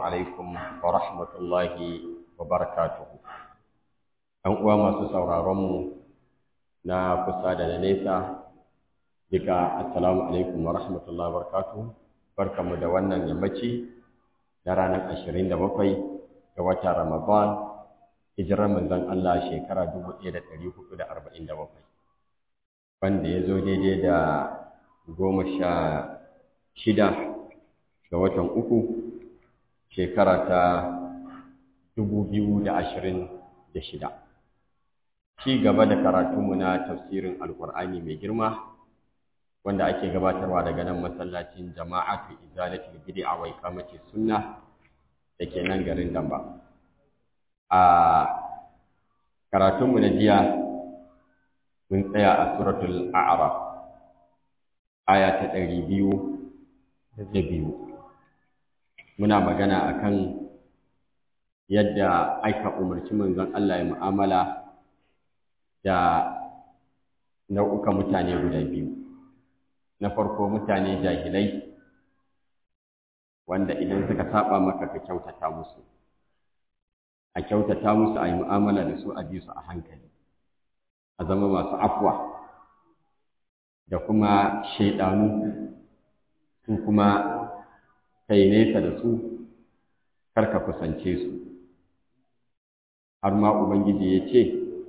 عليكم ورحمة الله وبركاته ‘Yan uwa masu sauraronmu na kusa da na nesa, duka Assalamu alaikum wa rahmatullahi wa barakatuhu, barkamu da wannan yammaci na ranar ashirin da bakwai ga watan Ramadan, hijirar manzon Allah shekara dubu ɗaya da ɗari hudu da arba'in da bakwai, wanda ya zo daidai da goma sha shida ga watan uku shekara ta dubu biyu da ashirin da shida. Ci gaba da karatunmu na tafsirin Alƙur'ani mai girma wanda ake gabatarwa daga nan masallacin jama'atu izalatul bid'a wa iqamati sunna dake nan garin Damba. A karatunmu na jiya mun tsaya a suratul A'raf aya ta ɗari biyu da biyu. Muna magana akan yadda aika umarci manzon Allah ya mu'amala da nau'ukan mutane guda biyu. Na farko mutane jahilai wanda idan suka saba maka ka kyautata musu. A kyautata musu a yi mu'amala da su a bi su a hankali. A zama masu afwa da kuma shaidanu su kuma kai nesa da su kar ka kusance su. Har ma Ubangiji ya ce,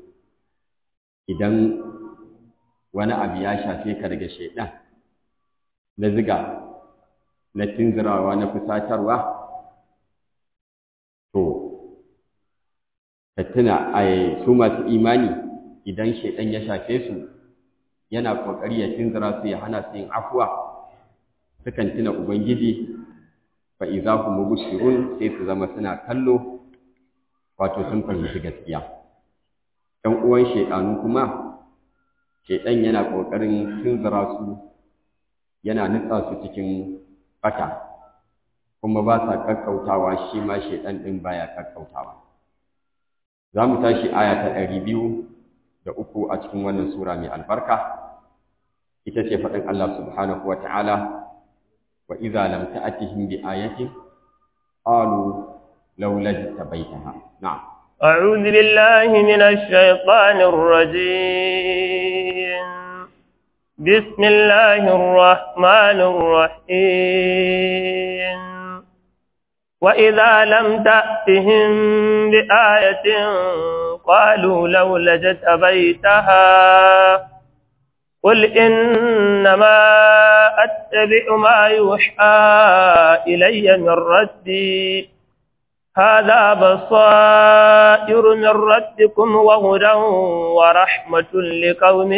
idan wani abu ya shafe ka daga shaidan na ziga na tunzirawa na fusatarwa to ka tuna a su masu imani idan shaidan ya shafe su yana kokari ya tunzira su ya hana su yin afuwa sukan tuna ubangiji fa idza hum mubshirun sai su zama suna kallo wato sun fahimci gaskiya ɗan uwan shaidanu kuma shaidan yana ƙoƙarin tunzura su yana nutsa su cikin bata kuma ba sa kakkautawa shi ma shaidan ɗin baya kakkautawa za mu tashi aya ta ɗari biyu da uku a cikin wannan sura mai albarka ita ce faɗin Allah subhanahu wa ta'ala wa idza lam ta'tihim bi ayatin qalu laula tabaitaha na'am أعوذ بالله من الشيطان الرجيم بسم الله الرحمن الرحيم وإذا لم تأتهم بآية قالوا لولا جتبيتها قل إنما أتبع ما يوحى إلي من ربي هذا بصائر من ربكم وهدى ورحمة لقوم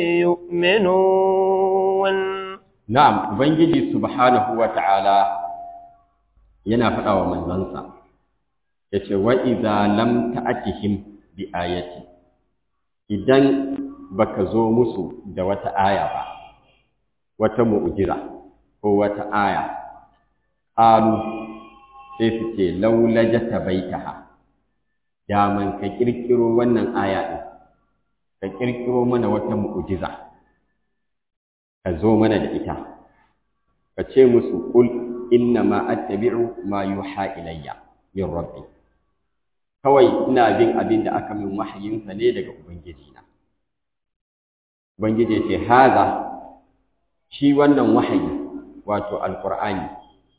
يؤمنون نعم ubangiji subhanahu wata'ala yana faɗa wa manzansa yace wa idza lam ta'tihim bi ayati idan baka zo musu da wata aya ba wata mu'jiza ko wata aya qalu sai su ce laulaja ta baitaha daman ka kirkiro wannan aya ɗin ka kirkiro mana wata mu'ujiza ka zo mana da ita ka ce musu kul inna ma attabi'u ma yuha ilayya min rabbi kawai ina bin abin da aka min wahayinsa ne daga ubangiji na ubangiji ya ce haza shi wannan wahayi wato alqur'ani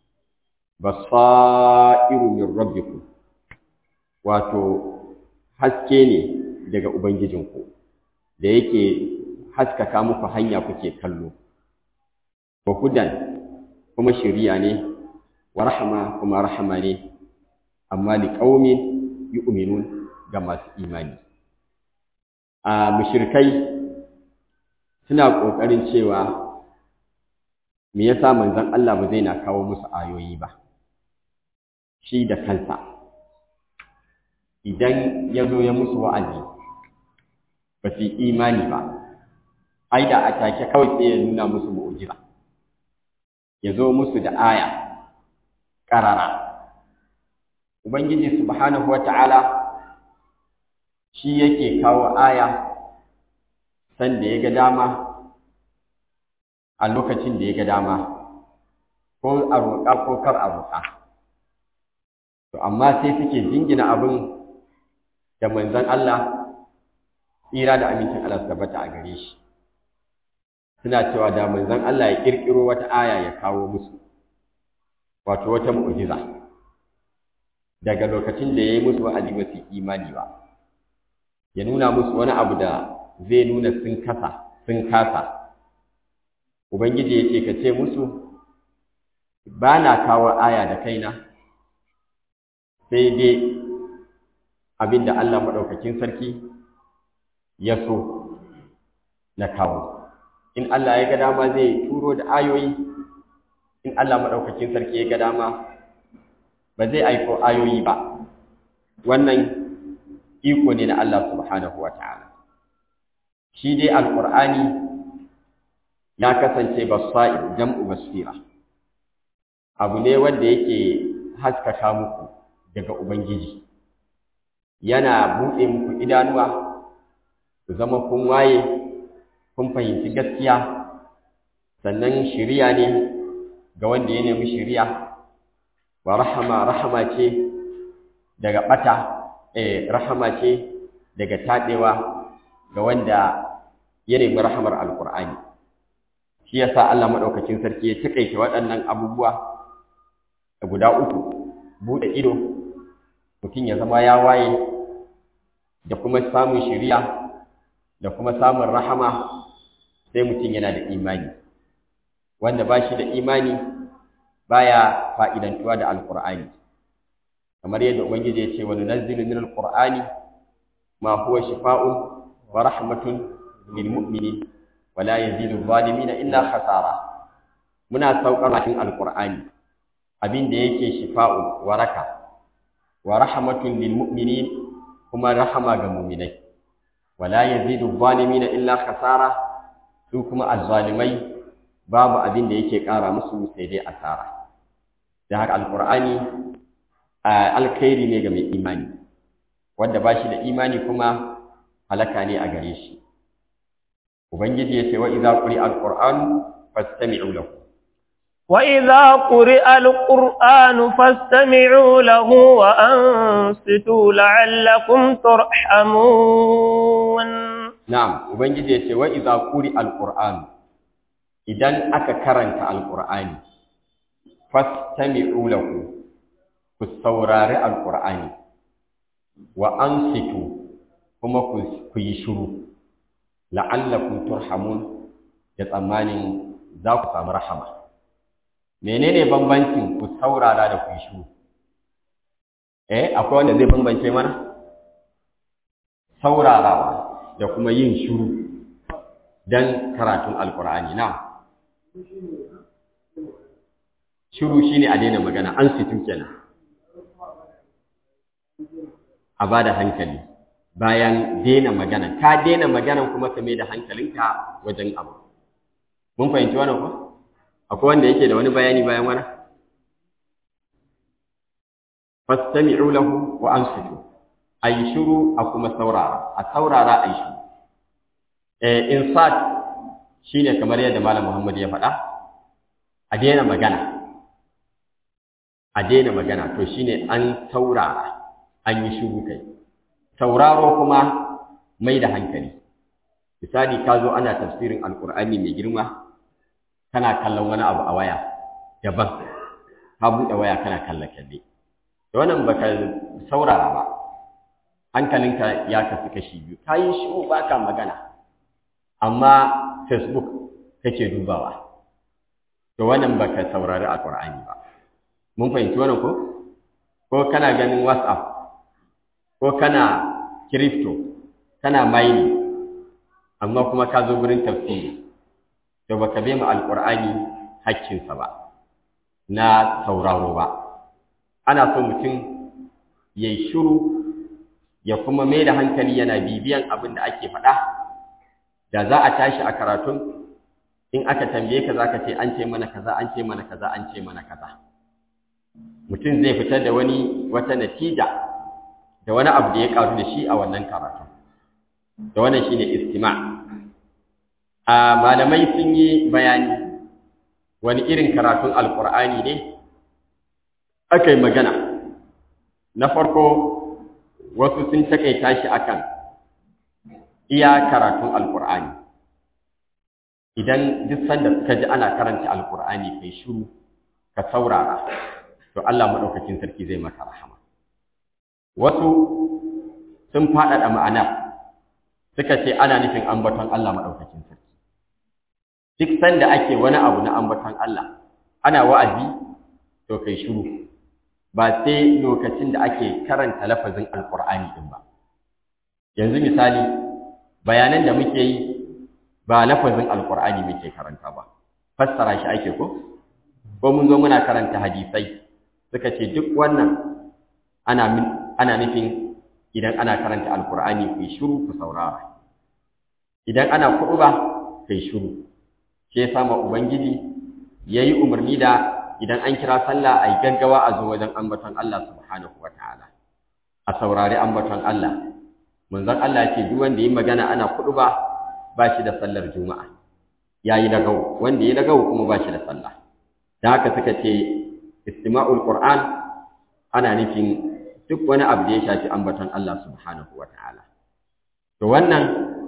basairu min rabbikum wato haske ne daga ubangijinku da yake haskaka muku hanya kuke kallo wa hudan kuma shiriya ne wa rahama kuma rahama ne amma li qaumin yu'minun ga masu imani a mushrikai suna kokarin cewa me yasa manzon Allah ba zai na kawo musu ayoyi ba shi da kansa idan ya zo ya musu wa'azi ba su imani ba ai da a take kawai sai ya nuna musu mu'jiza ya zo musu da aya ƙarara ubangiji subhanahu wata'ala shi yake kawo aya san da ya ga dama a lokacin da ya ga dama ko a roƙa ko kar a roƙa to amma sai suke jingina abin da manzon Allah tsira da amincin Allah tabbata a gare shi suna cewa da manzon Allah ya kirkiro wata aya ya kawo musu wato wata mu'jiza daga lokacin da yayi musu wa'azi ba su imani ba ya nuna musu wani abu da zai nuna sun kasa sun kasa ubangiji ya ce ka ce musu ba na kawo aya da kaina sai dai abin da Allah maɗaukakin sarki ya so na kawo in Allah ya ga dama zai turo da ayoyi in Allah maɗaukakin sarki ya ga dama ba zai aiko ayoyi ba wannan iko ne na Allah subhanahu wa ta'ala shi dai alƙur'ani ya kasance basa'ir jam'u basira abu ne wanda yake haskaka muku daga ubangiji yana buɗe muku idanuwa ku zama kun waye kun fahimci gaskiya sannan shiriya ne ga wanda ya nemi shiriya wa rahama rahama ce daga ɓata eh rahama ce daga taɗewa ga wanda ya nemi rahamar alƙur'ani shi yasa Allah madaukakin sarki ya takaita waɗannan abubuwa guda uku bude ido mutum ya zama ya waye da kuma samun shiriya da kuma samun rahama sai mutum yana da imani wanda ba shi da imani baya fa'idantuwa da alqur'ani kamar yadda ubangiji ya ce wa nunazzilu min alqur'ani ma huwa shifaa'un wa rahmatun lil mu'minin wala yazidu zalimina illa khasara muna saukar cikin alqur'ani abin da yake shifa'u waraka wa rahmatun lil mu'minin kuma rahama ga mu'minai wala yazidu zalimina illa khasara su kuma azzalimai babu abin da yake ƙara musu sai dai asara da haka alqur'ani alkhairi ne ga mai imani wanda ba shi da imani kuma halaka ne a gare shi ubangiji ya ce wa idza quri alqur'anu fastami'u lahu wa idza quri'a alqur'anu fastami'u lahu wa ansitu la'allakum turhamun na'am ubangiji ya ce wa idza quri alqur'anu idan aka karanta alqur'ani fastami'u lahu ku saurari alqur'ani wa ansitu kuma ku yi shiru la'allakum turhamun da tsammanin za ku samu rahama menene bambancin ku saurara da ku yi shiru eh akwai wanda zai bambance mana saurarawa da kuma yin shiru dan karatun alkur'ani na shiru shine a daina magana an situ kenan a bada hankali bayan daina magana ka daina magana kuma ka mai da hankalinka wajen abu mun fahimci wannan ko akwai wanda yake da wani bayani bayan wannan fastami'u lahu wa ansitu ay shuru a kuma saurara a saurara ay shuru eh insat shine kamar yadda malam Muhammad ya faɗa a daina magana a daina magana to shine an saurara an yi shuru kai sauraro kuma mai da hankali misali ka zo ana tafsirin alkur'ani mai girma kana kallon wani abu a waya daban ka buɗe waya kana kalle kalle da wannan baka saurara ba hankalinka ya kasu kashi biyu ka yi shiru ba ka magana amma facebook kake dubawa to wannan baka saurari alkur'ani ba mun fahimci wannan ko ko kana ganin whatsapp ko kana crypto kana mining amma kuma ka zo gurin tafsiri to baka bai mu alqur'ani hakkinsa ba na sauraro ba ana so mutum yayi shiru ya kuma mai da hankali yana bibiyan abin da ake faɗa da za a tashi a karatun in aka tambaye ka zaka ce an ce mana kaza an ce mana kaza an ce mana kaza mutum zai fitar da wani wata natija da wani abu da ya karu da shi a wannan karatu da wannan shine istima a malamai sun yi bayani wani irin karatun alkur'ani ne aka yi magana na farko wasu sun takaita shi akan iya karatun alkur'ani idan duk sanda suka ji ana karanta alkur'ani kai shiru ka saurara to Allah madaukakin sarki zai maka rahama wasu sun faɗaɗa ma'ana suka ce ana nufin ambaton Allah madaukakin sarki duk sanda ake wani abu na ambaton Allah ana wa'azi to kai shiru ba sai lokacin da ake karanta lafazin alkur'ani din ba yanzu misali bayanan da muke yi ba lafazin alkur'ani muke karanta ba fassara shi ake ko ko mun zo muna karanta hadisai suka ce duk wannan ana ana nufin idan ana karanta alkur'ani ku shiru ku saurara idan ana ba kai shiru shi yasa ma ubangiji yayi umarni da idan an kira sallah ai gaggawa a zo wajen ambaton Allah subhanahu wataala a saurari ambaton Allah manzon Allah ce duk wanda yi magana ana kudu ba ba shi da sallar juma'a yayi lagau wanda yi lagau kuma ba shi da sallah dan haka suka ce istima'ul qur'an ana nufin duk wani abu da ya shafi ambaton Allah subhanahu wataala to wannan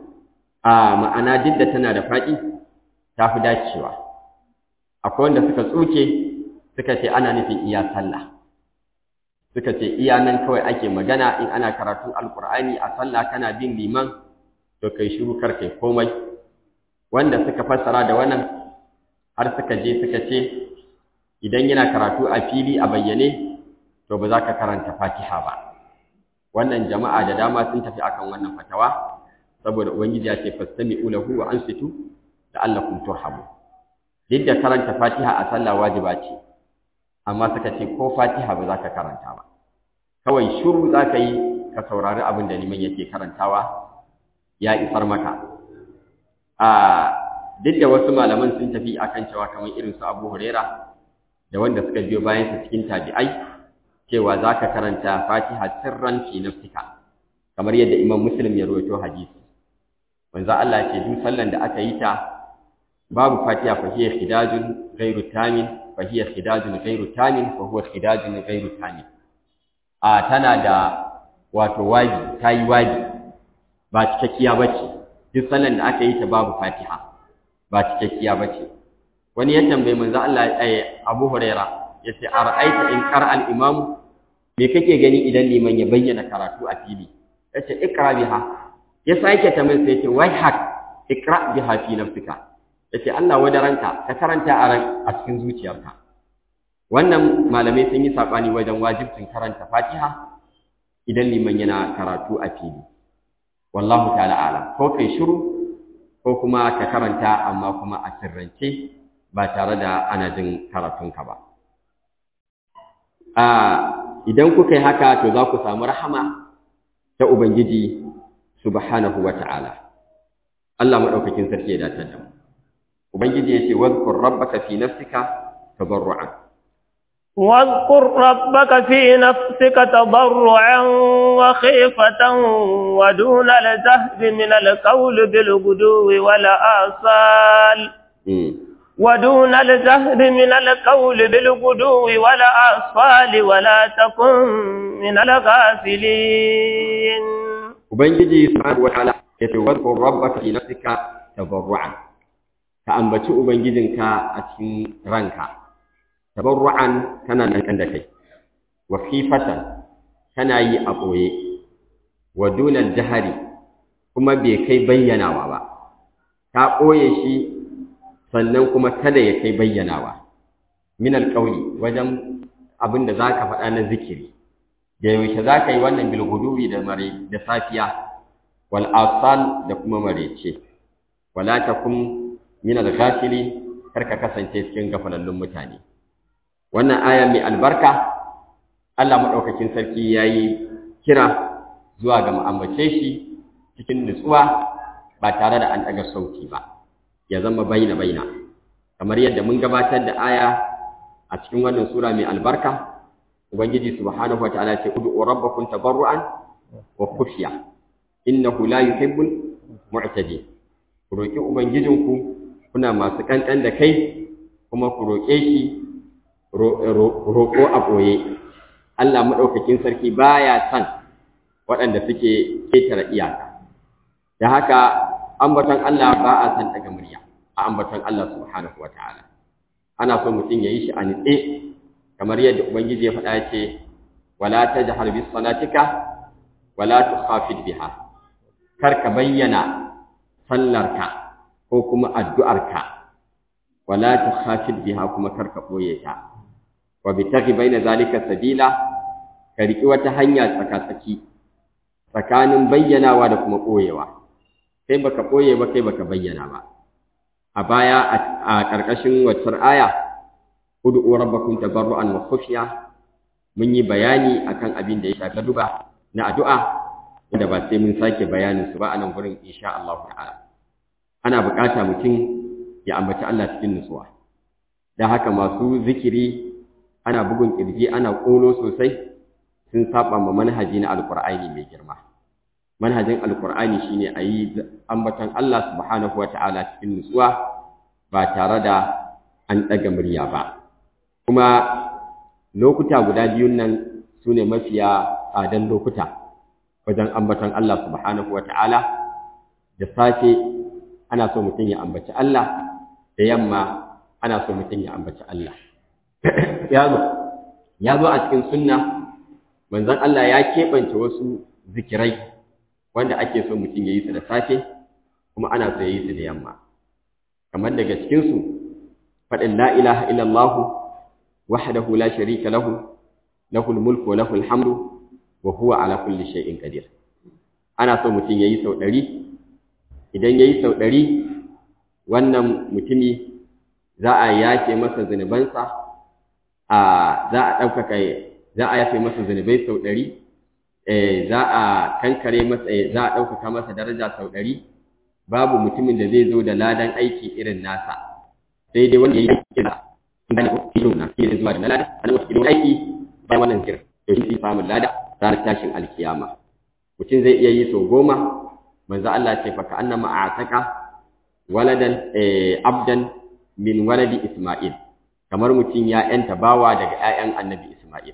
a ma'ana jidda tana da faɗi ta fi dacewa akwai wanda suka tsuke suka ce ana nufin iya sallah suka ce iya nan kawai ake magana in ana karatun alkur'ani a sallah kana bin liman to kai shiru kar kai komai wanda suka fassara da wannan har suka je suka ce idan yana karatu a fili a bayyane to ba za ka karanta fatiha ba wannan jama'a da dama sun tafi akan wannan fatawa saboda ubangiji ya ce fastami'u lahu wa ansitu la'allakum turhamun duk da karanta fatiha a sallah wajiba ce amma suka ce ko fatiha ba za ka karanta ba kawai shiru za ka yi ka saurari abin da liman yake karantawa ya isar maka a duk da wasu malaman sun tafi akan cewa kamar irin su abu huraira da wanda suka biyo bayan su cikin tabi'ai cewa za ka karanta fatiha sirran fi nafsika kamar yadda imam muslim ya rawaito hadisi manzo Allah ce duk sallan da aka yi ta babu fatiha fa hiya khidajun ghairu tamin fa hiya khidajun ghairu tamin fa huwa khidajun ghairu tamin a tana da wato waji tayi waji ba cikakkiya bace duk sallan da aka yi ta babu fatiha ba cikakkiya bace wani ya tambaye manzo Allah eh Abu Huraira yace ara'aita in qara al-imam me kake gani idan liman ya bayyana karatu a fili yace ikra biha ya sake tambaye sai yace wai hak ikra biha fi nafsika yace Allah wadaranka ka karanta a ran a cikin zuciyarka wannan malamai sun yi sabani wajen wajibcin karanta Fatiha idan liman yana karatu a fili wallahu ta'ala alam ko kai shiru ko kuma ka karanta amma kuma a sirrance ba tare da ana jin karatunka ba a idan kuka yi haka to za ku samu rahama ta ubangiji subhanahu wa ta'ala Allah madaukakin sarki ya dace da mu ubangiji yace wadhkur rabbaka fi nafsika tadarruan واذكر ربك في نفسك تضرعا وخيفة ودون الجهد من القول بالغدو والآصال ودون الجهد من القول بالغدو والآصال ولا تكن من الغافلين Ubangiji subhanahu wataala yace wadhkur rabbaka fi nafsika tadarruan ka ambaci ubangijinka a cikin ranka tabarru'an kana nan da kai wa khifatan kana yi a boye wa dunal jahari kuma bai kai bayyanawa ba ka boye shi sannan kuma kada ya kai bayyanawa min alqawli wajen abin da zaka faɗa na zikiri da yaushe zaka yi wannan bil guduwi da mare da safiya wal asal da kuma marece wala takum min al-ghafili kar ka kasance cikin gafalallun mutane wannan aya mai albarka Allah madaukakin sarki yayi kira zuwa ga mu'ammace shi cikin nutsuwa ba tare da an daga sauti ba ya zama baina baina kamar yadda mun gabatar da aya a cikin wannan sura mai albarka ubangiji subhanahu wataala ce ud'u rabbakum tabarruan wa khufya innahu la yuhibbul mu'tadin ku roki ubangijinku kuna masu kankan da kai kuma ku roke shi roƙo a ɓoye Allah madaukakin sarki baya son waɗanda suke ketare iyaka da haka ambaton Allah ba a san daga murya a ambaton Allah subhanahu wataala ana so mutum yayi shi a nitse kamar yadda ubangiji ya faɗa ce wala tajhar bis salatika wala tukhafid biha kar ka bayyana sallarka ko kuma addu'arka wala tukhafid biha kuma kar ka boye ta wa bitaghi baina zalika sabila ka riki wata hanya tsakatsaki tsakanin bayyanawa da kuma boyewa kai baka boye ba kai baka bayyana ba a baya a ƙarƙashin waccar aya ud'u rabbakum tabarru'an wa khufiya mun yi bayani akan abin da ya shafi duba na addu'a wanda ba sai mun sake bayanin su ba a nan gurin insha Allah ta'ala ana bukata mutum ya ambaci Allah cikin nutsuwa dan haka masu zikiri ana bugun kirji ana kolo sosai sun saba ma manhaji na alqur'ani mai girma manhajin alqur'ani shine ayi ambaton Allah subhanahu ta'ala cikin nutsuwa ba tare da an daga murya ba kuma lokuta guda biyun nan sune mafiya tsadan lokuta wajen ambaton Allah subhanahu ta'ala da safe ana so mutum ya ambaci Allah da yamma ana so mutum ya ambaci Allah ya zo a cikin sunna manzon Allah ya keɓance wasu zikirai wanda ake so mutum ya yi su da safe kuma ana so ya yi su da yamma kamar daga cikinsu faɗin la ilaha illallah wahdahu la sharika lahu lahul mulku wa lahul hamdu wa huwa ala kulli shay'in qadir ana so mutum yayi sau ɗari idan yayi sau ɗari wannan mutumi za a yafe masa zunubansa a za a ɗaukaka za a yafe masa zunubai sau ɗari za a kankare masa za a ɗaukaka masa daraja sau ɗari babu mutumin da zai zo da ladan aiki irin nasa sai dai wanda ya yi kira inda na kilo na kira zuwa da lada ana wasu kilo aiki bayan wannan kira to shi samun lada ranar tashin alkiyama mutum zai iya yi sau goma manzo Allah ce fa ka'annama a'taka waladan abdan min waladi Isma'il kamar mutum ya yanta bawa daga ƴaƴan annabi Isma'il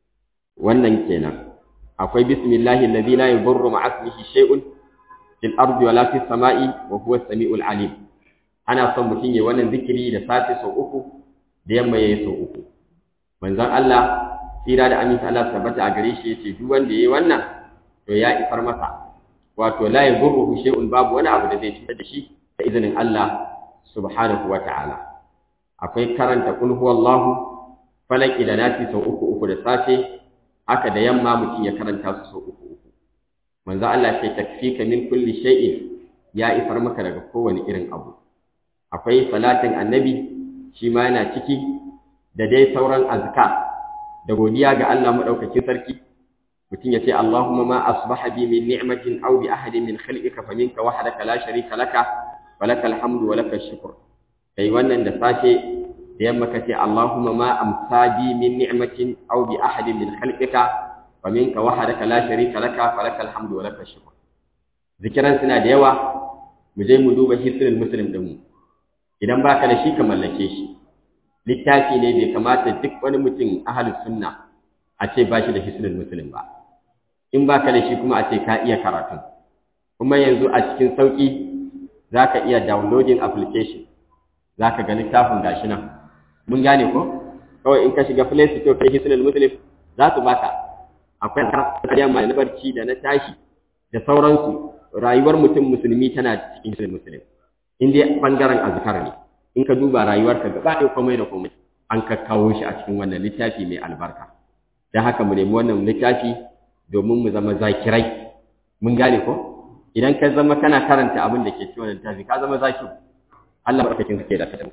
wannan kenan akwai bismillahi alladhi la yadurru ma'a ismihi shay'un fil ardi wala fis sama'i wa huwa as-sami'ul alim ana son mutum ya wannan zikiri da safe sau uku da yamma yayi sau uku manzon Allah tsira da aminta Allah tabbata a gare shi yace duk wanda yayi wannan to ya ifar masa wato la yadurruhu shay'un babu wani abu da zai cutar da shi da izinin Allah subhanahu wa ta'ala akwai karanta kul huwallahu falaki da nasi sau uku uku da safe haka da yamma mutum ya karanta su sau uku uku manzo Allah ce takfika min kulli shay'in ya ifar maka daga kowane irin abu akwai salatin annabi shi ma yana ciki da dai sauran azka da godiya ga Allah madaukakin sarki mutum ya ce Allahumma ma asbaha bi min ni'matin aw bi ahadin min khalqika faminka wahdaka la sharika laka walakal hamdu walakal shukr kai wannan da safe da yamma kace Allahumma ma amsa bi min ni'matin aw bi ahadin min khalqika faminka wahdaka la sharika laka falakal hamdu walakal shukr zikiran suna da yawa mu je mu duba hisnul muslim din mu idan baka da shi ka mallake shi littafi ne bai kamata duk wani mutum ahlus sunna a ce ba shi da hisnul muslim ba in baka da shi kuma a ce ka iya karatu kuma yanzu a cikin sauki za ka iya downloading application za ka ga littafin gashi nan mun gane ko kawai in ka shiga play store kai hisnul muslim za su baka akwai kariya mai na barci da na tashi da sauransu rayuwar mutum musulmi tana cikin hisnul muslim in dai bangaren azkar ne in ka duba rayuwarka gaba ɗaya komai da komai an kakkawo shi a cikin wannan littafi mai albarka don haka mu nemi wannan littafi domin mu zama zakirai mun gane ko idan ka zama kana karanta abin da ke cikin wannan littafi ka zama zaki Allah barkakin kake da kadan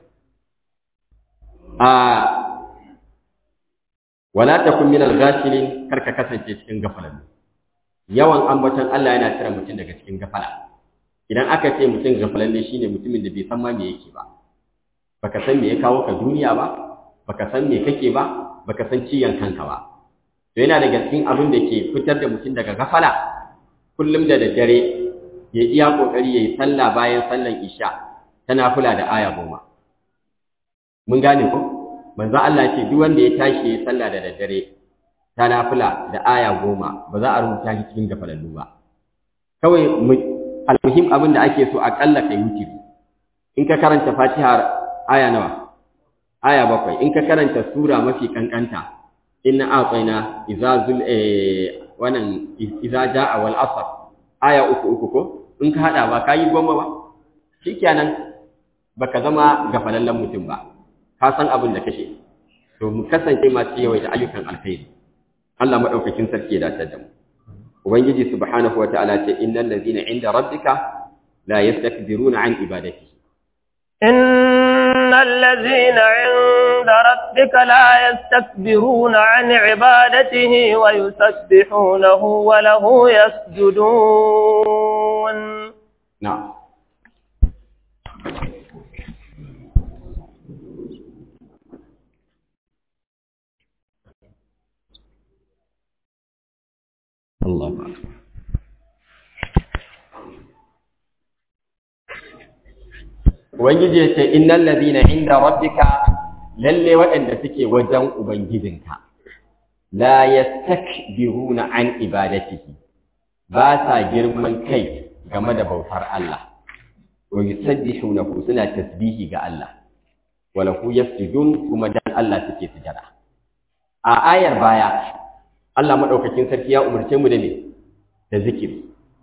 a wala takun min al-ghafilin kar ka kasance cikin gafalan yawan ambaton Allah yana tira mutum daga cikin gafala idan aka ce mutum gafalan ne shine mutumin da bai san ma me yake ba baka san me ya kawo ka duniya ba baka san me kake ba baka san ciyan kanka ba to yana daga cikin abin da ke fitar da mutum daga gafala kullum da daddare ya iya kokari yayi sallah bayan sallan isha tana kula da aya goma mun gane ko manzo Allah ce duk wanda ya tashi yayi sallah da daddare ta nafila da aya goma ba za a rubuta shi cikin gafalallu ba kawai almuhim abin da ake so aƙalla kai wuce in ka karanta fatiha aya nawa aya bakwai in ka karanta sura mafi kankanta inna a'tayna idza zul wannan idza jaa wal asr aya uku uku ko in ka hada ba kai goma ba shikenan baka zama gafalallen mutum ba ka san abin da kake to mu kasance masu yawaita ayyukan alkhairi Allah madaukakin sarki ya dace da mu ubangiji subhanahu wataala ce innal ladina inda rabbika la yastakbiruna an ibadati innal ladina inda rabbika la yastakbiruna an ibadatihi wa yusabbihunahu wa lahu yasjudun na'am Allah Ubangiji ya ce, Innan ladina inda rabbika lalle waɗanda suke wajen Ubangijinka, la ya takbiruna an ibadatihi, ba sa girman kai game da bautar Allah, wa yusabbihunahu suna tasbihi ga Allah, wa lahu yasjudun kuma dan Allah suke sujada. A ayar baya, Allah maɗaukakin sarki ya umarce mu da me da zikiri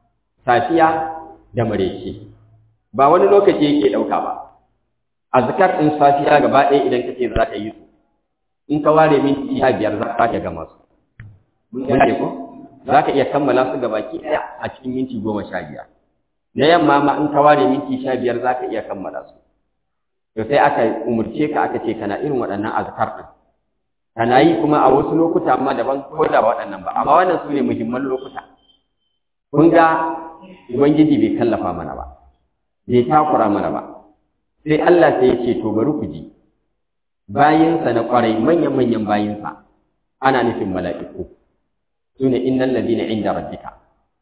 safiya da mareci ba wani lokaci yake ɗauka ba azkar ɗin safiya gaba ɗaya idan kace za ka yi su in ka ware minti sha biyar za ka gama su mun gane ko za ka iya kammala su gabaki ɗaya a cikin minti goma sha biyar na yamma ma in ka ware minti sha biyar za ka iya kammala su to sai aka umarce ka aka ce kana irin waɗannan azkar ɗin kana yi kuma a wasu lokuta amma daban ko da waɗannan ba amma wannan su ne muhimman lokuta kun ga ubangiji bai kallafa mana ba bai takura mana ba sai Allah sai ya ce to bari ku ji bayinsa na kwarai manyan manyan bayinsa ana nufin mala'iku su ne innal ladina inda rabbika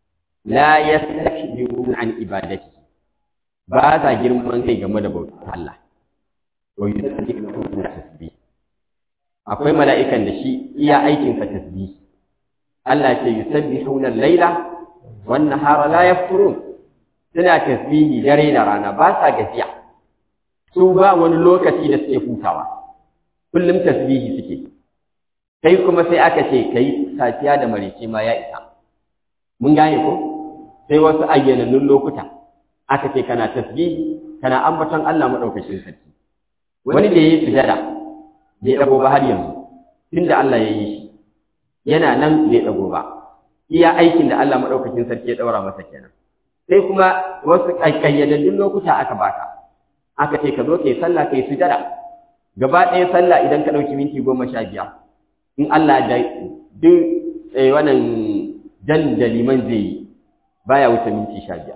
la yastakbiruna an ibadati ba sa girman kai game da bautar Allah wa yusabbihuna tasbih akwai mala'ikan da shi iya aikinsa tasbih Allah ce yusabbihuna al-laila wan nahara la yafturun suna tasbihi dare da rana ba sa gajiya su ba wani lokaci da suke hutawa kullum tasbihi suke kai kuma sai aka ce kai safiya da marece ma ya isa mun gane ko sai wasu ayyanannun lokuta aka ce kana tasbihi kana ambaton Allah madaukakin sarki wani da yayi sujada bai dago ba har yanzu tunda Allah ya yi shi yana nan bai dago ba iya aikin da Allah madaukakin sarki ya daura masa kenan sai kuma wasu kayyadaddun lokuta aka baka aka ce ka zo kai sallah kai sujada gaba ɗaya sallah idan ka ɗauki minti goma sha biyar in Allah da duk wannan jan da liman zai yi baya wuce minti sha biyar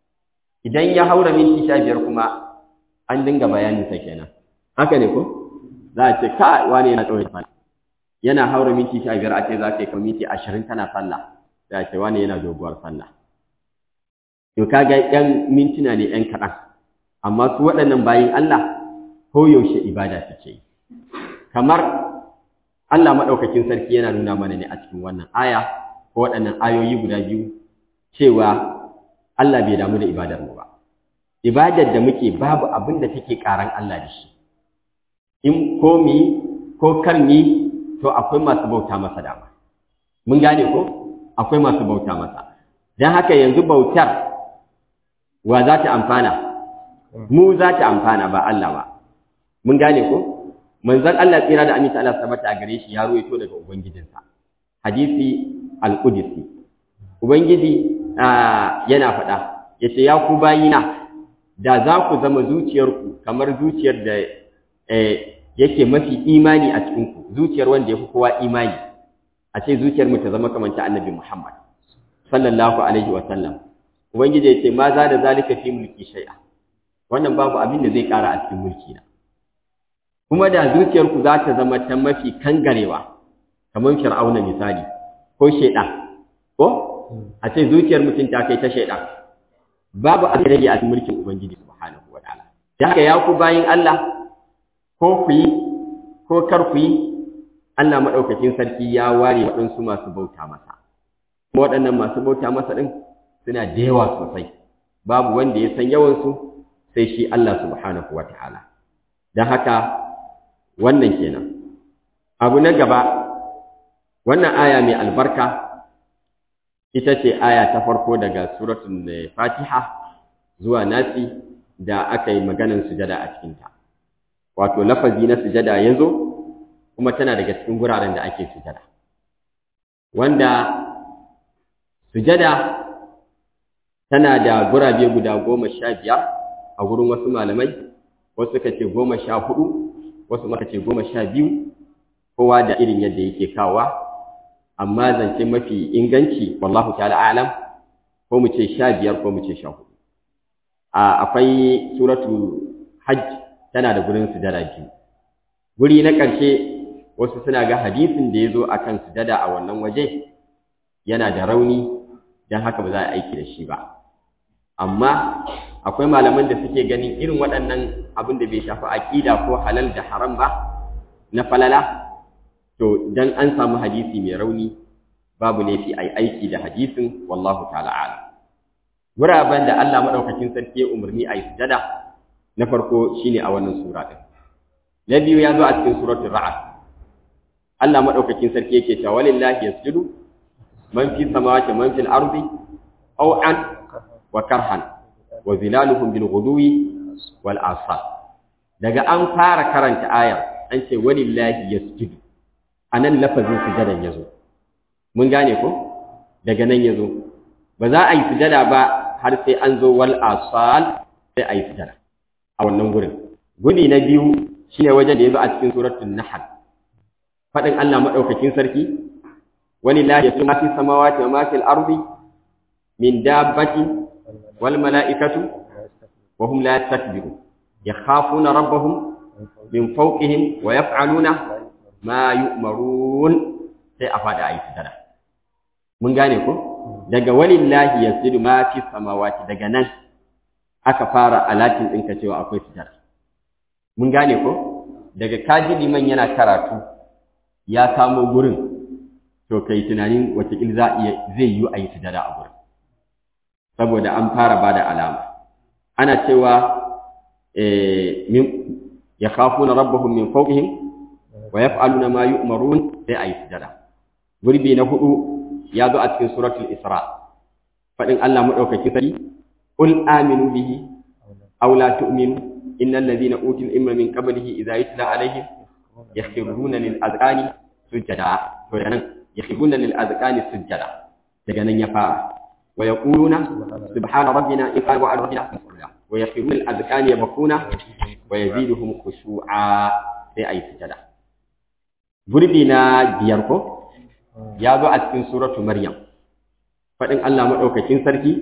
idan ya haura minti sha biyar kuma an dinga bayanin sa kenan haka ne ko za a ce ka wani yana tsawon sallah yana haura minti sha biyar a ce za ka yi minti ashirin kana sallah za a ce wani yana doguwar sallah to kaga yan mintuna ne yan kaɗan amma su waɗannan bayin Allah ko yaushe ibada suke yi kamar Allah maɗaukakin sarki yana nuna mana ne a cikin wannan aya ko waɗannan ayoyi guda biyu cewa Allah bai damu da ibadar mu ba ibadar da muke babu abin da take ƙaran Allah da shi in ko mi ko kar mi to akwai masu bauta masa dama mun gane ko akwai masu bauta masa dan haka yanzu bautar wa za ta amfana mu za ta amfana ba Allah ba mun gane ko manzon Allah tsira da aminta Allah sabata a gare shi ya ruwaito daga ubangijinsa hadisi al-qudsi ubangiji yana faɗa yace ya ku bayina da za ku zama zuciyarku kamar zuciyar da yake mafi imani a cikin ku zuciyar wanda yafi kowa imani a ce zuciyar mu ta zama kamar ta annabi Muhammad sallallahu alaihi wa sallam ubangiji yace ma za da zalika fi mulki shay'a wannan babu abin da zai ƙara a cikin mulki na kuma da zuciyarku za ta zama ta mafi kangarewa kamar fir'auna misali ko shaidan ko a ce zuciyar mutum ta kai ta shaidan babu abin da rage a cikin mulkin ubangiji subhanahu wataala da haka ya ku bayin Allah ko ku yi ko kar ku yi Allah maɗaukakin sarki ya ware waɗansu masu bauta masa kuma waɗannan masu bauta masa ɗin suna da yawa sosai babu wanda ya san yawansu sai shi Allah subhanahu wa ta'ala don haka wannan kenan abu na gaba wannan aya mai albarka ita ce aya ta farko daga suratun fatiha zuwa nasi da aka yi maganin sujada a cikinta wato lafazi na sujada ya zo kuma tana daga cikin guraren da ake sujada wanda sujada tana da gurabe guda goma sha biyar a gurin wasu malamai wasu ka ce goma sha hudu wasu maka ce goma sha biyu kowa da irin yadda yake kawa amma zance mafi inganci wallahu ta'ala alam ko mu ce sha biyar ko mu ce sha hudu akwai suratu hajj tana da gurin sujada biyu guri na ƙarshe wasu suna ga hadisin da ya zo a kan sujada a wannan waje yana da rauni don haka ba za a aiki da shi ba amma akwai malaman da suke ganin irin waɗannan abin da bai shafi aƙida ko halal da haram ba na falala to dan an samu hadisi mai rauni babu laifi a aiki da hadisin wallahu ta'ala ala guraben da Allah maɗaukakin sarki ya umarni a yi sujada na farko shine a wannan sura ɗin na biyu ya zo a cikin suratul ra'd Allah maɗaukakin sarki yake cewa walillahi yasjudu man fi samawati man fil ardi aw an wa karhan wa zilaluhum bil ghuduwi wal asal daga an fara karanta ayar an ce walillahi yasjudu anan lafazin sujadan yazo mun gane ko daga nan yazo ba za a yi sujada ba har sai an zo wal asal sai a yi sujada a wannan gurin gudi na biyu shine wajen da yazo a cikin suratul nahl fadin Allah madaukakin sarki walillahi yasjudu ma fi samawati wa ma fil ardi min dabbatin wal mala'ikatu wa hum la yastakbirun yakhafuna rabbahum min fawqihim wa yaf'aluna ma yu'marun sai a fada ayi sujada mun gane ko daga walillahi yasjudu ma fi samawati daga nan aka fara alatin ɗinka cewa akwai sujada mun gane ko daga kaji liman yana karatu ya samo gurin to kai tunanin watakil za iya zai yi a yi sujada a gurin saboda an fara ba da alama ana cewa ya kafu na rabbahum min fawqihim wa yaf'aluna ma yu'marun sai a yi sujada gurbi na hudu ya zo a cikin suratul isra fadin Allah madaukaki sari qul aminu bihi aw la tu'minu innal ladhina utul ilma min qablihi idza yutla alaihim yakhruna lil azqani sujada to nan yakhruna lil azqani sujada daga nan ya fara wa yaquluna subhana rabbina in qalu ala rabbina wa yakhruna lil azqani yabkuna wa yaziduhum khushu'a sai ayi sujada gurbi na biyar ko ya zo a cikin suratu maryam fadin Allah madaukakin sarki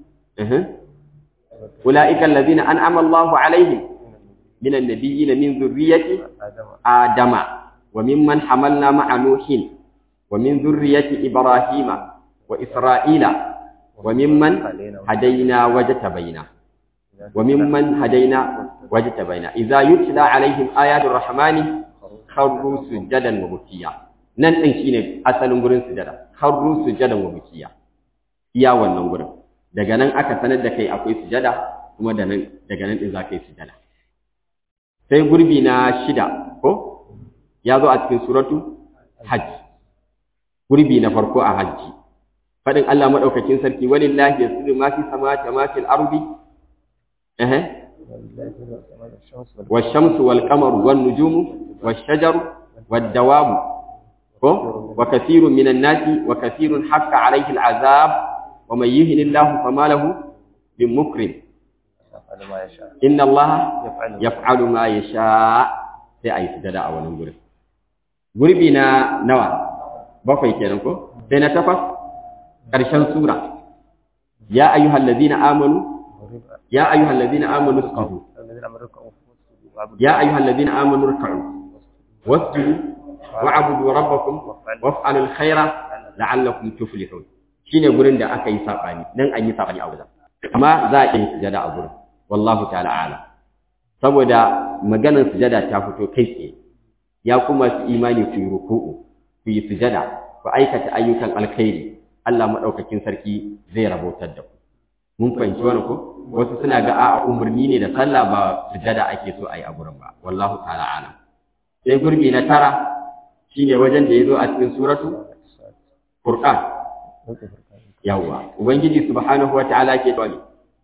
ulaika allazina an'ama Allahu alaihim من النبيين من ذرية آدم وممن حملنا مع نوح ومن ذرية إبراهيم وإسرائيل وممن هدينا وجتبينا وممن هدينا وجتبينا إذا يتلى عليهم آيات الرحمن خروا سجدا وبكيا nan ɗin shine asalin gurin sujada kharru sujadan wa bukiya iya wannan gurin daga nan aka sanar da kai akwai sujada kuma da nan daga nan din za ka yi sujada sai gurbi na shida ko ya zo a cikin suratu hajj gurbi na farko a hajji fadin Allah madaukakin sarki walillahi yasjudu ma fi samawati wa ma fil ardi eh والشمس والقمر والنجوم والشجر والدواب wa kathirun minan nasi wa kathirun haqqa alayhi al'azab wa man yuhinillahu fama lahu min mukrim inna Allah yaf'alu ma yasha sai ayi sujada a wannan gurin gurbi na nawa bakwai kenan ko sai na takwas karshen sura ya ayyuhal ladina amanu ya ayyuhal ladina amanu isqahu ya ayyuhal ladina amanu irka'u wasjudu wa'budu rabbakum waf'alul khaira la'allakum tuflihun shine gurin da aka yi sabani dan an yi sabani a wajen amma za a yi sujada a gurin wallahu ta'ala a'lam saboda maganar sujada ta fito kai tsaye ya kuma su imani ku yi ruku'u ku yi sujada ku aikata ayyukan alkhairi Allah madaukakin sarki zai rabotar da ku mun fahimci wannan ko wasu suna ga a'a umarni ne da sallah ba sujada ake so a yi a gurin ba wallahu ta'ala alam sai gurbi na tara shine wajen da yazo a cikin suratu furqan yawwa ubangiji subhanahu wata'ala ke dole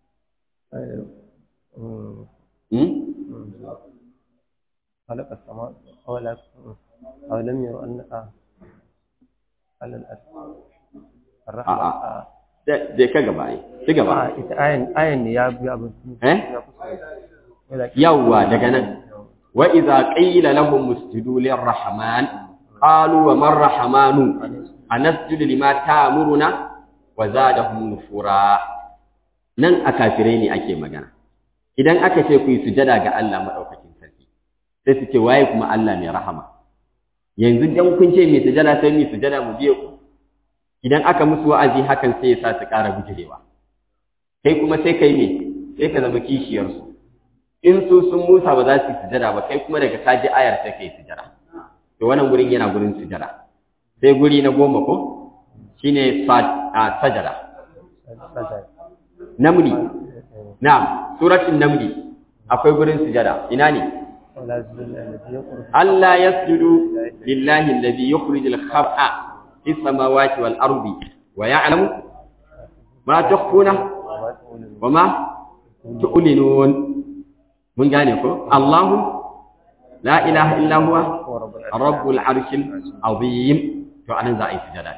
خلق السماء أولا أولم يروا أن على الأرض الرحمة je ka gaba ai ci gaba ita ayan ayan ne ya bi abin eh yawwa daga nan wa idza qila lahum usjudu lirrahman qalu wa man rahmanu anasjudu lima ta'muruna wa zadahum nufura nan a kafirai ne ake magana idan aka ce ku yi sujada ga Allah madaukakin sarki sai su ce waye kuma Allah mai rahama yanzu dan kun ce mai sujada sai mai sujada mu biye ku idan aka musu wa'azi hakan sai ya sa su ƙara bujirewa kai kuma sai kai ne sai ka zama kishiyarsu in su sun musa ba za su yi sujada ba kai kuma daga kaji ayar sai kai sujada to wannan gurin yana gurin sujada sai guri na goma ko shine sajada namli na'am suratul namli akwai gurin sujada ina ne Allah yasjudu lillahi alladhi yukhrijul khab'a في السماوات والأرض ويعلم ما تخفون وما تعلنون من قالكم الله لا إله إلا هو رب العرش العظيم فأنا زائي سجدا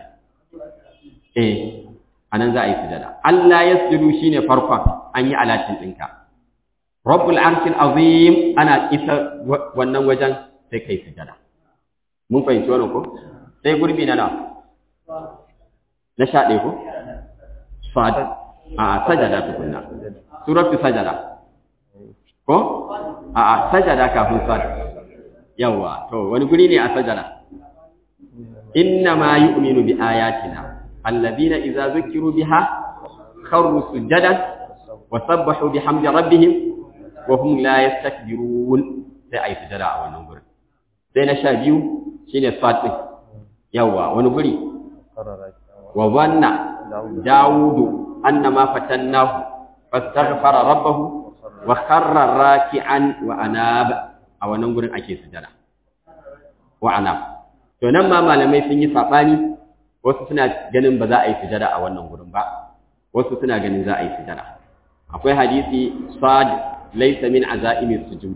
إيه أنا زائي سجدا ألا يسجدوا شين فرقا أني على تنتنك رب العرش العظيم أنا إذا ونوجا سيكي سجدا mun fahimci wannan ko sai gurbi na nawa na sha ɗaya ko? Sad, a sajada tukunna, suratu sajada. Ko? A a sajada kafin sad. Yawwa, to wani guri ne a sajada. Inna ma yu'minu bi ayatina, allazina idza zukiru biha kharru sujadan wa sabbahu bihamdi rabbihim wa hum la yastakbirun. Sai ayi sujada a wannan gurin. Sai na sha biyu shine sad din. Yawwa, wani guri wa zanna dawudu annama fatannahu fastaghfara rabbahu wa kharra raki'an wa anab a wannan gurin ake sujada wa anab to nan ma malamai sun yi sabani wasu suna ganin ba za a yi sujada a wannan gurin ba wasu suna ganin za a yi sujada akwai hadisi sad laysa min azaimi sujud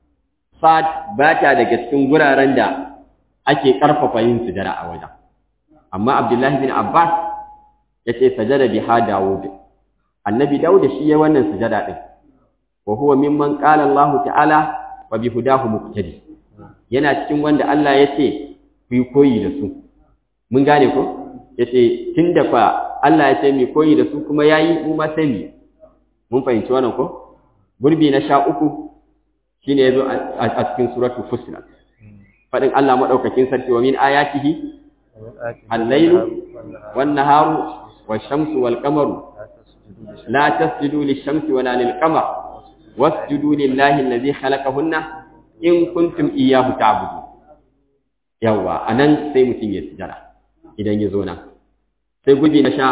sad ba ta daga cikin guraren da ake karfafa yin sujada a wajen amma abdullahi bin abbas ya ce sajada biha dawud annabi dawud shi ya wannan sujada din wa huwa mimman qala allah ta'ala wa bi hudahu muqtadi yana cikin wanda Allah ya ce ku yi koyi da su mun gane ko ya ce tunda fa Allah ya ce mu koyi da su kuma yayi mu ma sai mu mun fahimci wannan ko gurbi na sha uku shine yazo a cikin suratul fusilat fadin Allah madaukakin sarki wa min ayatihi الليل والنهار والشمس والقمر لا تسجدوا للشمس ولا للقمر واسجدوا لله الذي خلقهن إن كنتم إياه تعبدون yawa anan sai mutum ya sujara idan ya zo nan sai guji na sha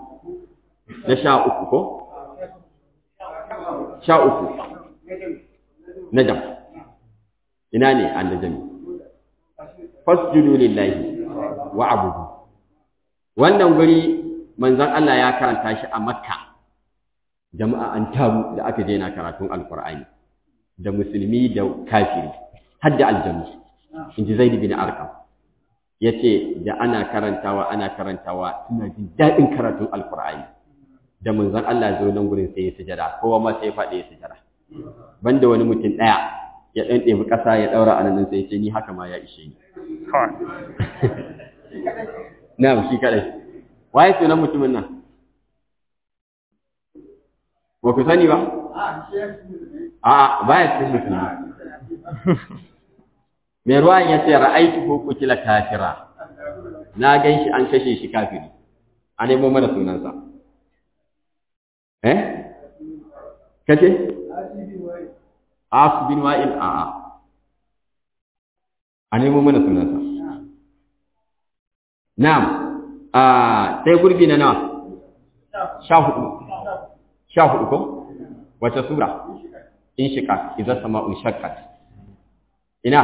na sha uku ko sha uku najam ina ne an najami fasjudu lillahi wa abudu wannan guri manzon Allah ya karanta shi a Makka jama'a an taru da aka je na karatun alqur'ani da musulmi da kafiri har da aljannu inji Zaid bin Arqam yace da ana karantawa ana karantawa suna jin dadin karatun alqur'ani da manzon Allah zo nan gurin sai ya sujada kowa ma sai ya faɗi ya sujada banda wani mutum ɗaya ya ɗan ɗebi ƙasa ya ɗaura a nan sai ya ce ni haka ma ya ishe ni Na'am shi kadai. Waye sunan mutumin nan? Ba ku sani ba? A baya cikin musulmi. Mai ruwan ya ce ra'aitu ko kutila kafira. Na gan shi an kashe shi kafiri. A nemo mana sunansa. Eh? Kace? Asu bin Wa'il a'a. a nemo mana sunansa na'am a sai gurbi na nawa sha hudu sha hudu ko wace sura in shika idza sama'un shaqqat ina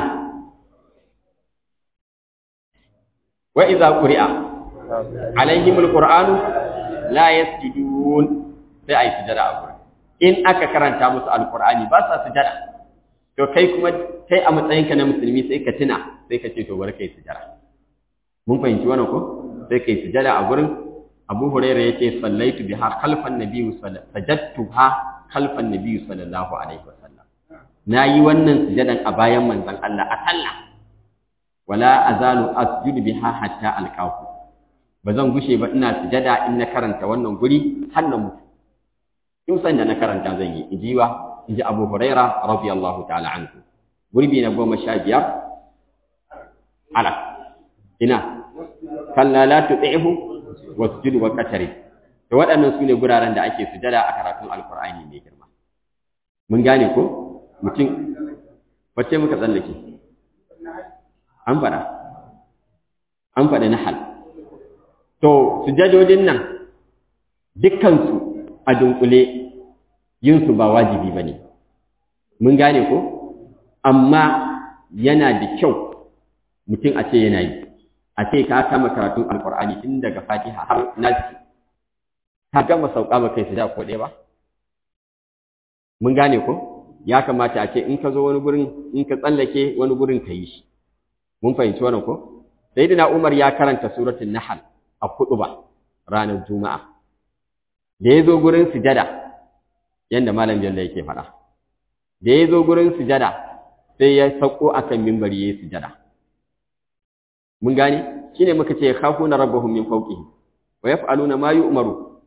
wa idza quri'a alaihimul qur'anu la yasjudun sai ai sujada a gurin in aka karanta musu alqur'ani ba sa sujada to kai kuma kai a matsayinka na musulmi sai ka tuna sai ka ce to bari kai sujada mun fahimci wannan ko sai kai sujada a gurin Abu Hurairah yace sallaitu biha khalfan nabiyyi sajadtuha khalfan nabiyyi sallallahu alaihi wasallam nayi wannan sujadan a bayan manzon Allah a sallah wala azalu asjudu biha hatta alqahu bazan gushe ba ina sujada in na karanta wannan guri har na mutu in san da na karanta zan yi injiwa inji Abu Hurairah radiyallahu ta'ala anhu gurbi na goma sha biyar ala ina kalla la tu'ihu wasjud wa qatari to waɗannan sune guraren da ake sujada a karatun alqur'ani mai girma mun gane ko mutum wacce muka tsallake an fada an fada nahal to sujadodin nan dukkansu a dunkule yin su ba wajibi bane mun gane ko amma yana da kyau mutum a ce yana yi a ce ka kama karatun alkur'ani tun daga fatiha har nasi ka gama sauka ba kai sujada ko ɗaya ba mun gane ko ya kamata a ce in ka zo wani gurin in ka tsallake wani gurin ka yi shi mun fahimci wannan ko sayyidina umar ya karanta suratul nahl a ba ranar juma'a da ya zo gurin sujada yanda malam jalla yake faɗa da ya zo gurin sujada sai ya sauko akan mimbari ya yi sujada mun gane shine muka ce khafuna rabbahum min fawqihim wa yaf'aluna ma yu'maru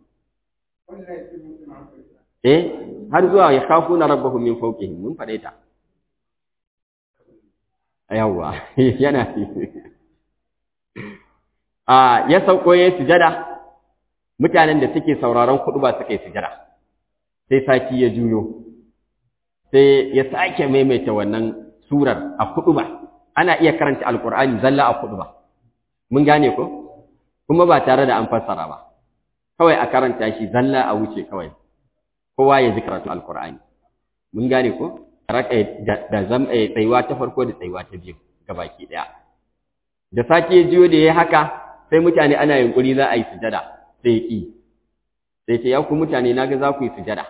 eh har zuwa ya khafuna rabbahum min fawqihim mun fade ta yawa yana a ya sauko ya sujada mutanen da suke sauraron ba suka yi sujada sai saki ya juyo sai ya sake maimaita wannan surar a ba. ana iya karanta alkur'ani zalla a kudu ba mun gane ko kuma ba tare da an fassara ba kawai a karanta shi zalla a wuce kawai kowa ya ji karatu alkur'ani mun gane ko raka da zam tsayuwa ta farko da tsayuwa ta biyu gabaki daya da sake ya jiyo da yayi haka sai mutane ana yunkuri za a yi sujada sai ki sai ce ya ku mutane naga za ku yi sujada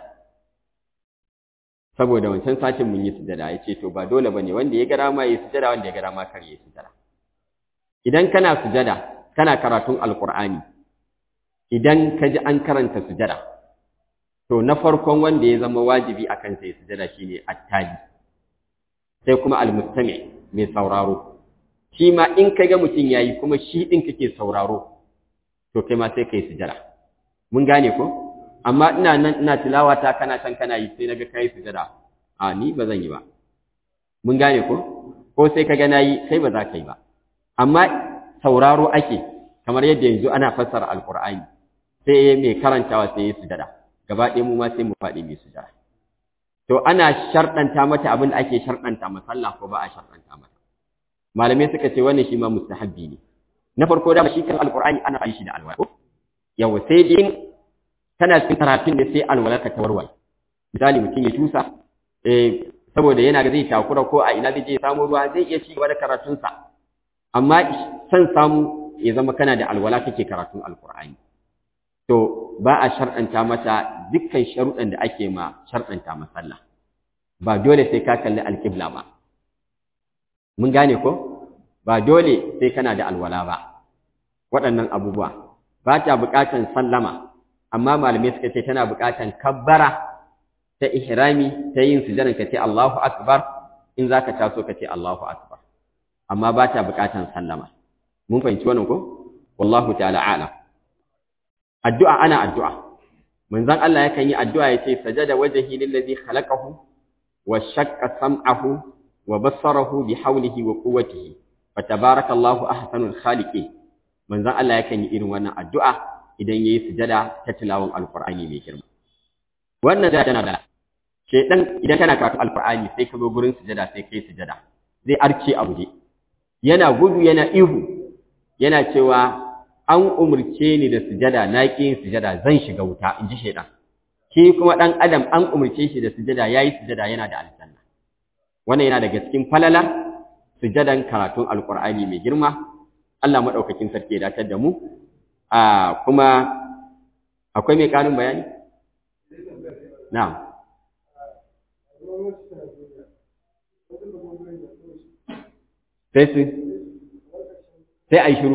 saboda wancan satin mun yi sujada ya ce to ba dole bane wanda ya gara ma yi sujada wanda ya gara ma kar yi sujada idan kana sujada kana karatun alqur'ani idan ka ji an karanta sujada to na farkon wanda ya zama wajibi akan sai sujada shine attali sai kuma almustami mai sauraro shi ma in ka ga mutum yayi kuma shi din kake sauraro to kai ma sai kai sujada mun gane ko amma ina nan ina tilawa ta kana can kana yi sai naga kai sujada a ni ba zan yi ba mun gane ko ko sai kaga nayi kai ba za ka yi ba amma sauraro ake kamar yadda yanzu ana fassara alqur'ani sai mai karantawa sai ya sujada gaba ɗaya mu ma sai mu faɗi mai sujada to ana sharɗanta mata abin da ake sharɗanta masalla ko ba a sharɗanta mata malamai suka ce wannan shi ma mustahabbi ne na farko da shi kan alqur'ani ana faɗi shi da alwala yawa sai dai tana cikin karatun da sai alwalarka ta warware misali mutum ya tusa eh saboda yana ga zai takura ko a ina zai je samu ruwa zai iya ci gaba da karatunsa amma san samu ya zama kana da alwala kake karatun alkur'ani to ba a shar'anta mata dukkan sharuɗan da ake ma shar'anta masalla ba dole sai ka kalli alƙibla ba mun gane ko ba dole sai kana da alwala ba waɗannan abubuwa ba ta buƙatan sallama amma malamai suka ce tana buƙatan kabbara ta ihrami ta yin sujadan ka ce Allahu akbar in zaka taso ka ce Allahu akbar amma ba ta buƙatan sallama mun fahimci wannan ko wallahu ta'ala a'lam addu'a ana addu'a manzon Allah yakan yi addu'a yace sajada wajhi lillazi khalaqahu wa shaqqa sam'ahu wa basarahu bi hawlihi wa quwwatihi fa tabarakallahu ahsanul khaliqin manzon Allah yakan yi irin wannan addu'a idan yayi sujada ta tilawan alqur'ani mai girma wannan da tana da shedan idan kana karatu alqur'ani sai ka zo gurin sujada sai kai sujada zai arce a guje yana gudu yana ihu yana cewa an umurce ni da sujada na ƙi yin sujada zan shiga wuta in ji shaidan shi kuma ɗan adam an umurce shi da sujada ya yi sujada yana da aljanna wannan yana daga cikin falalar sujadan karatun alƙur'ani mai girma Allah maɗaukakin sarki ya datar da mu a kuma akwai mai ƙarin bayani na'am sai su sai a yi shiru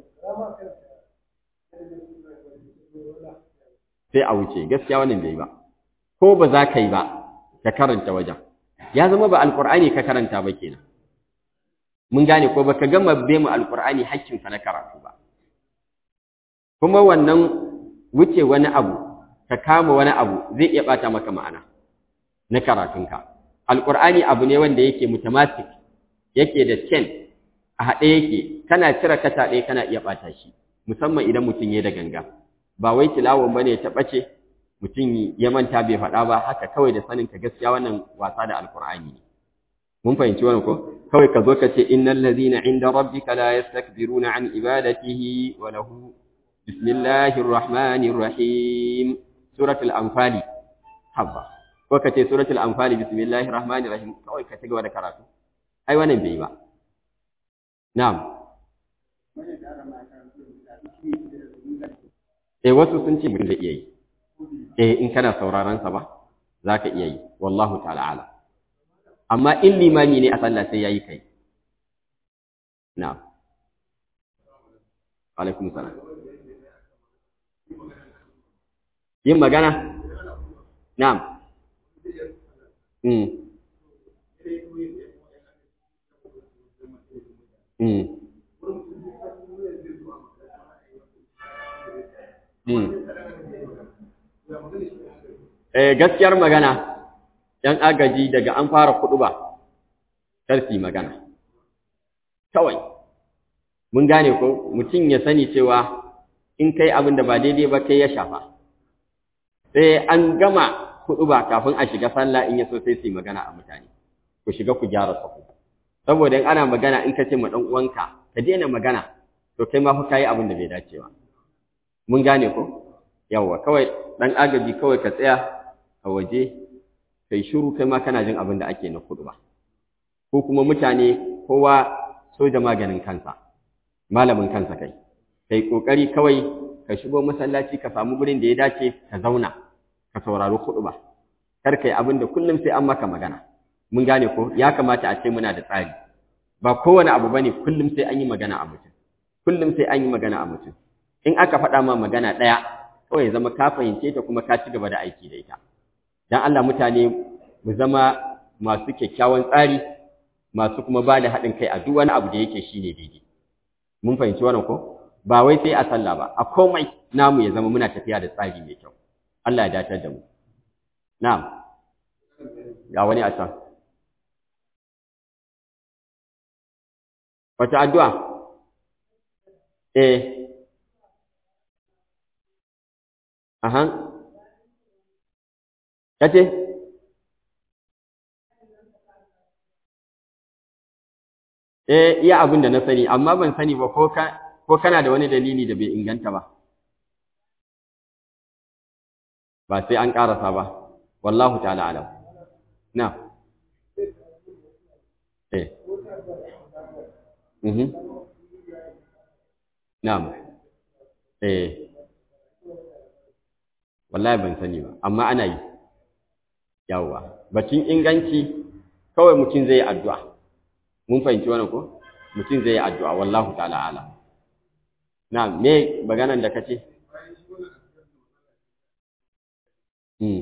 sai a wuce gaskiya wannan bai ba ko ba za ka yi ba ka karanta wajen ya zama ba alkur'ani ka karanta ba kenan mun gane ko baka gama be mu alkur'ani hakkinsa na karatu ba kuma wannan wuce wani abu ka kama wani abu zai iya bata maka ma'ana na karatunka alkur'ani abu ne wanda yake mutamasik yake da chain a haɗe yake kana cire kata ɗaya kana iya ɓata shi musamman idan mutum ya da ganga ba wai tilawon bane ta ɓace mutum ya manta bai faɗa ba haka kawai da sanin ka gaskiya wannan wasa da alkur'ani ne mun fahimci wannan ko kawai ka zo ka ce innal ladhina inda rabbika la yastakbiruna an ibadatihi wa lahu bismillahir rahmanir rahim suratul anfali habba ko ka ce suratul anfali bismillahir rahmanir rahim kawai ka ci gaba da karatu ai wannan bai ba na'am eh wasu sun ce mun da iya yi eh in kana sauraron sa ba zaka iya yi wallahu ta'ala ala amma in limami ne a sallah sai yayi kai na'am alaikum salam yin magana na'am mm mm Eh gaskiyar magana ‘yan agaji daga an fara kuɗu ba, karfi magana. Kawai, mun gane ko mutum ya sani cewa in kai abin da ba daidai ba kai ya shafa. Sai an gama kuɗu ba kafin a shiga sallah in ya so sai su yi magana a mutane, ku shiga ku gyara sahu. Saboda in ana magana in ka ce ma ɗan uwanka, ka daina magana, to kai ma fa ka yi abin da bai dace ba. Mun gane ko? Yawwa, kawai ɗan agaji kawai ka tsaya a waje kai shiru kai ma kana jin abin da ake na kudu ba ko kuma mutane kowa soja maganin kansa malamin kansa kai kai kokari kawai ka shigo masallaci ka samu gurin da ya dace ka zauna ka saurari kudu ba kar kai abin da kullum sai an maka magana mun gane ko ya kamata a ce muna da tsari ba kowane abu bane kullum sai an yi magana a mutum kullum sai an yi magana a mutum in aka faɗa ma magana ɗaya kawai ya zama ka fahimce ta kuma ka ci gaba da aiki da ita dan Allah mutane mu zama masu kyakkyawan tsari masu kuma ba da haɗin kai a duk wani abu da yake shine daidai mun fahimci wannan ko ba wai sai a sallah ba a komai namu ya zama muna tafiya da tsari mai kyau Allah ya dace da mu na'am ga wani a can wata addu'a eh aha kace eh iya abin da na sani amma ban sani ba ko ka ko kana da wani dalili da bai inganta ba ba sai an karasa ba wallahu ta'ala alam na eh mhm na'am eh wallahi ban sani ba amma ana yi yawwa bacin inganci kawai mutum zai yi addu'a mun fahimci wannan ko mutum zai yi addu'a wallahu ta'ala ala na me maganan da kace hmm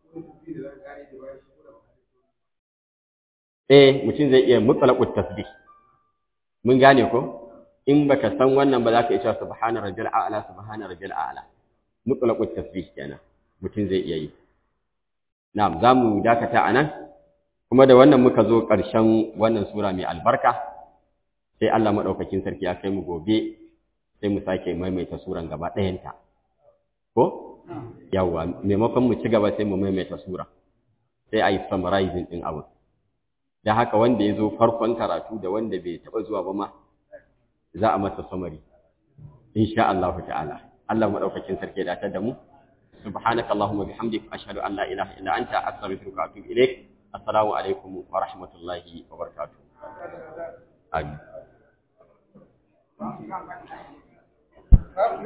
eh mutum zai iya mutlaqut tasbih mun gane ko in baka san wannan ba za ka iya subhana rabbil a'la subhana rabbil a'la mutlaqut tasbih kenan mutum zai iya yi na'am zamu dakata anan kuma da wannan muka zo ƙarshen wannan sura mai albarka sai Allah madaukakin sarki ya kai mu gobe sai mu sake maimaita suran gaba ɗayanta ko yawa maimakon mu ci gaba sai mu maimaita sura sai a yi summarizing ɗin abu da haka wanda ya zo farkon karatu da wanda bai taɓa zuwa ba ma za a masa samari insha Allah ta'ala Allah madaukakin sarki da ta da mu subhanaka allahumma bihamdik ashhadu an la ilaha illa anta astaghfiruka wa atubu ilaik assalamu alaikum wa rahmatullahi wa barakatuh amin